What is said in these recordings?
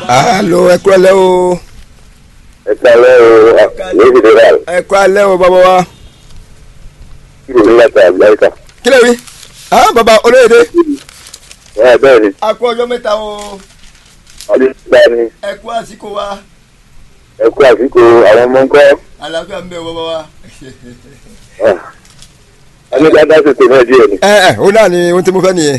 alo ẹ kú alẹ́ o ẹ kálẹ́ o lórí ìdílé rà ẹ kú alẹ́ o bàbá wa kí ló ń láta àgbáríkà. kí lè wí ah bàbá olóyèdè ẹ bẹ́ẹ̀ ni a kú ọjọ́ mẹ́ta o ọdún gbá ni ẹ kú àsìkò wa ẹ kú àsìkò àwọn ọmọ ńkọ́ àlàáfíà ń bẹ o bàbá wa. ẹni dáadáa ṣètò náà díẹ̀ ni. ẹ ẹ òun náà ni ohun tí mo fẹ́ nìyẹn.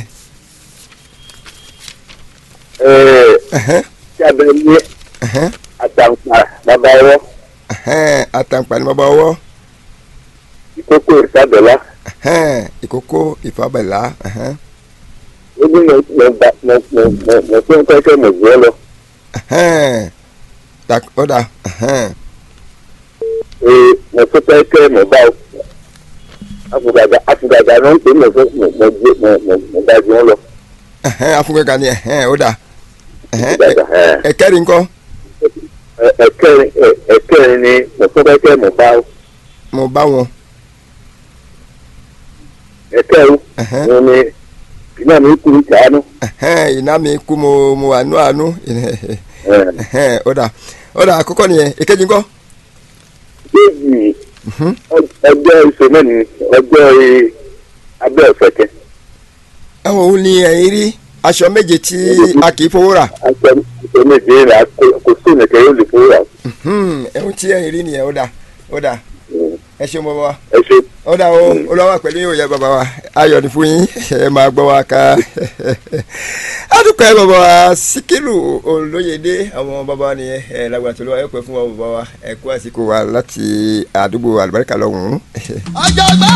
Ẹ, Ẹhẹ́n, kí a bẹ̀rẹ̀ ní ẹhẹ́n, àtàǹpà bàbá ọwọ́ ẹhẹ́n, àtàǹpà ni bàbá ọwọ́ ìkókó ìsàbẹ̀lá ẹhẹ́n, ìkókó ìfàbẹ̀lá ẹhẹ́n, ó ní mo mo gbà mo mo mo mo fún kẹ́kẹ́ mo gbé lọ. ẹhẹ́n, tak- ó dà ẹhẹ́n, Ee, mo fún kẹ́kẹ́ mo bá o. Afùgàgà afùgàgà náà ń pè mo fún mo mo gbé mo mo mo bá ju wọn lọ. ẹhẹ́n, afúnkẹ́ka ni ẹhẹ́n, ó dà ẹhẹ́n, Afùgàgà ẹ̀ ẹ- ẹ̀kẹ́rin ńkọ́ ẹ̀ ẹ̀kẹrin ẹ̀ ẹ̀kẹrin ni mo fún kẹ́kẹ́ mo bá o. mo bá wọn Ẹ̀kẹrin ẹhẹ́n, wọn ni iná mi kúrú kàánú. ẹhẹ́n, iná mi kú mo mo àánú àánú Ẹ̀ ẹhẹ́n, ó dà ó dà àkọ́kọ́ nìyẹn èkejì ńkọ́ kéèjì Mhm. ọjọ́ ìṣòro ní ọjọ́ i- abẹ́ ọ̀fẹ̀kẹ́ ẹ̀wọ̀n òun ni ẹ̀yin rí aṣọ méje tí a kì í fowó rà aṣọ aṣọ méje rà kó- kò sí ìnìkẹ́ yóò lè fowó rà. Hmm, ẹ̀hún tí ẹ̀yin rí nìyẹn ó dà ó dà ẹ ṣeun bàbá wa ẹ ṣe ó dà o olówó pẹ̀lú yóò yẹ bàbá wa ayọ̀ ní fún yín ẹ máa gbọ́ wa ká adúpẹ́ bàbá wa síkírù olóyèdè àwọn bàbá wa nìyẹn ẹ lágbàá tó lọ́wọ́ ẹ pẹ́ fún wa bàbá wa ẹ kú àsìkò wa láti àdúgbò àlùbáríkà lọ́hùn-ún. ọjọ́gbọ́n